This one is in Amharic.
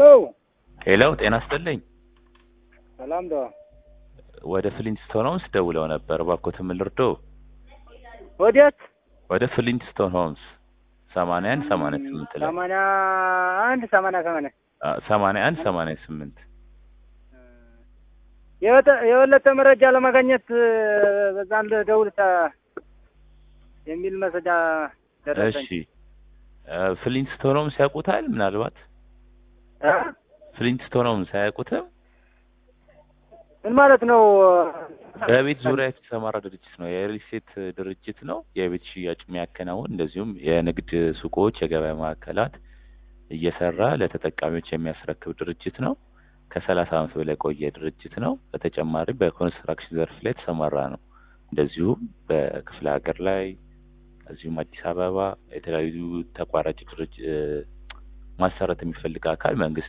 ሄሎ ሄሎ ጤና ይስጥልኝ። ሰላም ዶ ወደ ፍሊንትስቶን ሆምስ ደውለው ነበር። እባክዎትን ምን ልርዶ? ወዴት? ወደ ፍሊንትስቶን ሆምስ ሰማንያ አንድ ሰማንያ ስምንት ላይ ሰማንያ አንድ ሰማንያ ሰማንያ አ፣ ሰማንያ አንድ ሰማንያ ስምንት የወተ- የበለጠ መረጃ ለማግኘት በዛን ደውል የሚል መረጃ ደረሰኝ። እሺ እ፣ ፍሊንትስቶን ሆምስ ያውቁታል? ምናልባት እ? ፍሊንትስቶን ሆምስ አያውቁትም? ምን ማለት ነው? በቤት ዙሪያ የተሰማራ ድርጅት ነው። የሪል ስቴት ድርጅት ነው። የቤት ሽያጭ የሚያከናውን እንደዚሁም የንግድ ሱቆች፣ የገበያ ማዕከላት እየሰራ ለተጠቃሚዎች የሚያስረክብ ድርጅት ነው። ከሰላሳ ዓመት በላይ የቆየ ድርጅት ነው። በተጨማሪም በኮንስትራክሽን ዘርፍ ላይ የተሰማራ ነው። እንደዚሁም በክፍለ ሀገር ላይ እዚሁም አዲስ አበባ የተለያዩ ተቋራጭ ድርጅ እ፣ ማሰራት የሚፈልግ አካል መንግስት